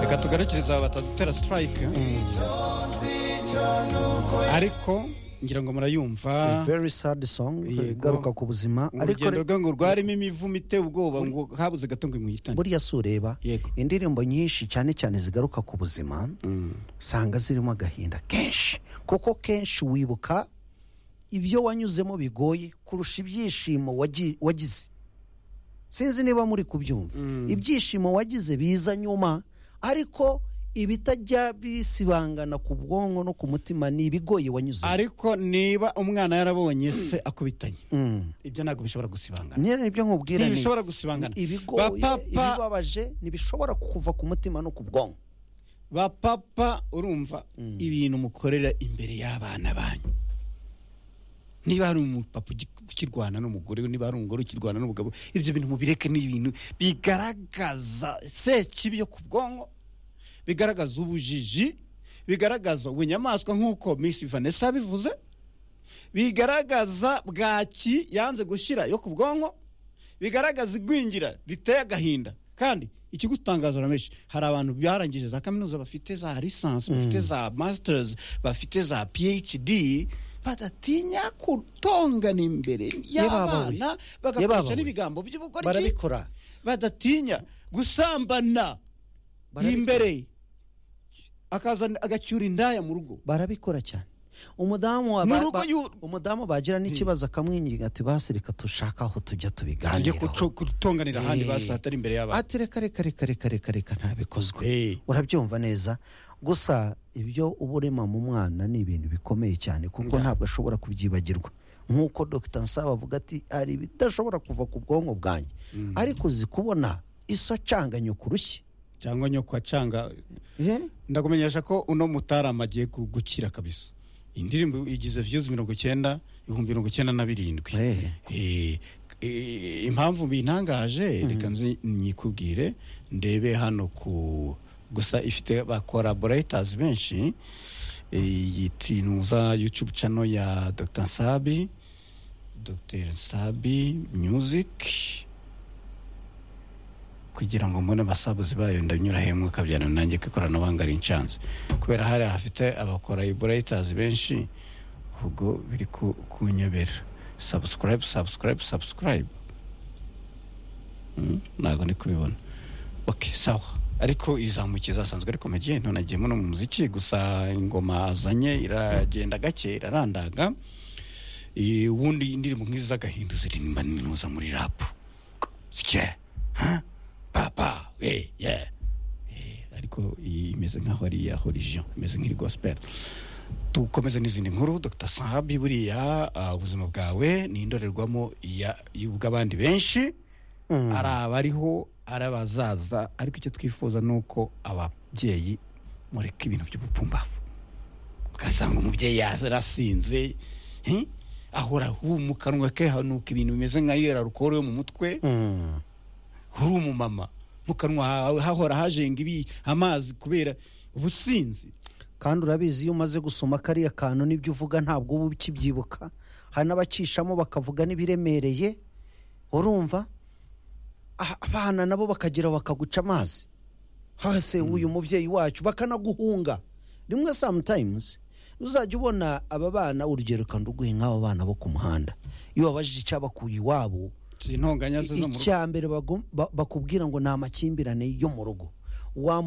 katugarukiriza batatera sitarayike ariko ngira ngo murayumva A very sad song Yego. igaruka ku buzima ariko urugendo rwe ngo rwarimo imivumo iteye ubwoba ngo habuze gato ngo imuhitane buriya si ureba Yego. indirimbo nyinshi cyane cyane zigaruka ku buzima usanga zirimo agahinda kenshi kuko kenshi wibuka ibyo wanyuzemo bigoye kurusha ibyishimo wagi- wagize sinzi niba muri kubyumva ibyishimo wagize biza nyuma ariko ibitajya bisibangana ku bwonko no ku mutima ni ibigoye wanyuzemo ariko niba umwana yarabonye se akubitanye Mm. ibyo ntabwo bishobora gusibangana nyine nibyo nkubwira ni- ntibishobora gusibangana ibigoye Bapapa- ibibabaje ntibishobora kukuva ku mutima no ku bwonko ba papa urumva ibintu mukorera imbere y'abana banyu niba hari umupapa ugi- ukirwana n'umugore we, niba hari umugore ukirwana n'umugabo ibyo bintu mubireke ni ibintu bigaragaza sekibi yo ku bwonko bigaragaza ubujiji bigaragaza ubunyamaswa nk'uko Miss Vanessa yabivuze bigaragaza bwaki yanze gushyira yo ku bwonko bigaragaza igwingira riteye agahinda kandi ikigutangaza ramenshi hari abantu barangije za kaminuza bafite za lisansi bafite za masters bafite za phd badatinya kutongana imbere y'abana Yebabawe. bagakoresha Yebabawe. n'ibigambo by'ubugoryi barabikora badatinya gusambana Barabikora. imbere akazana agacyura indaya mu rugo barabikora cyane umudamu wa Mu ba- rugo ba- y'u- umudamu bagira n'ikibazo akamwinginga ati basi reka dushake aho tujya ajye tubiganiraho kutonganira ahandi Eh. basi hatari imbere y'abana ati reka reka reka reka reka reka Eh. ntabikozwe urabyumva neza gusa ibyo uba urema mu mwana ni ibintu bikomeye cyane kuko Ya. ntabwo ashobora kubyibagirwa nk'uko dr nsaba avuga ati hari ibidashobora kuva ku bwonko bwanjye ariko uzi kubona iso acanganye kurushye cyangwa nyoko acanga Eh? ndakumenyesha ko uno mutarama agiye gu- gukira kabisa indirimbo igize viyuzi mirongo icyenda ibihumbi mirongo icyenda na birindwi Eh. Eh, eh, impamvu bintangaje reka nzi nyikubwire ndebe hano ku gusa ifite ba collaborators benshi Eh, yitinuza youtube channel ya dr nsabi dr nsabi music kugira ngo mbone abasabuzi bayo ndanyura hemwe kabyana nanjye ko ikoranabuhanga rinshanze kubera hari hafite abakora iburayitazi benshi ubwo biri ku- kunyobera sabusikarayibu sabusikarayibu sabusikarayibu Mm, ntabwo ndi kubibona ok sawa ariko izamukiye zasanzwe ariko mugihe none agiyemo no mu muziki gusa ingoma azanye iragenda gake irarandaga Eh, ubundi indirimbo nk'izi z'agahinda ziririmba n'inuza muri rapu sike ha papa we ye Eh, ariko iyi imeze nk'aho ari iya horizon imeze nk'iri gospel dukomeze n'izindi nkuru dr sahabi buriya ah, ubuzima bwawe ni indorerwamo iya- y'ubw'abandi benshi ari abariho ari abazaza ariko icyo twifuza ni uko ababyeyi mureka ibintu by'ubupumbavu ugasanga umubyeyi yarasinze hi? ahora mu kanwa ke hanuka ibintu bimeze nka yera rukoro yo mu mutwe Mm. uri umumama mu kanwa hawe hahora hajenga ibi amazi kubera ubusinzi kandi urabizi iyo umaze gusoma kariya kantu n'ibyo uvuga ntabwo uba ukibyibuka hari n'abacishamo bakavuga n'ibiremereye urumva Ah, abana nabo bakagera bakaguca amazi hase uyu mubyeyi wacu bakanaguhunga rimwe sometimes uzajya ubona aba bana urugero kanduguhe nk'aba bana bo ku muhanda iyo babajije icyabakuye iwabo intonganya ze zo mu rugo icya mbere bagum- ba- bakubwira ngo ni amakimbirane yo mu rugo Wa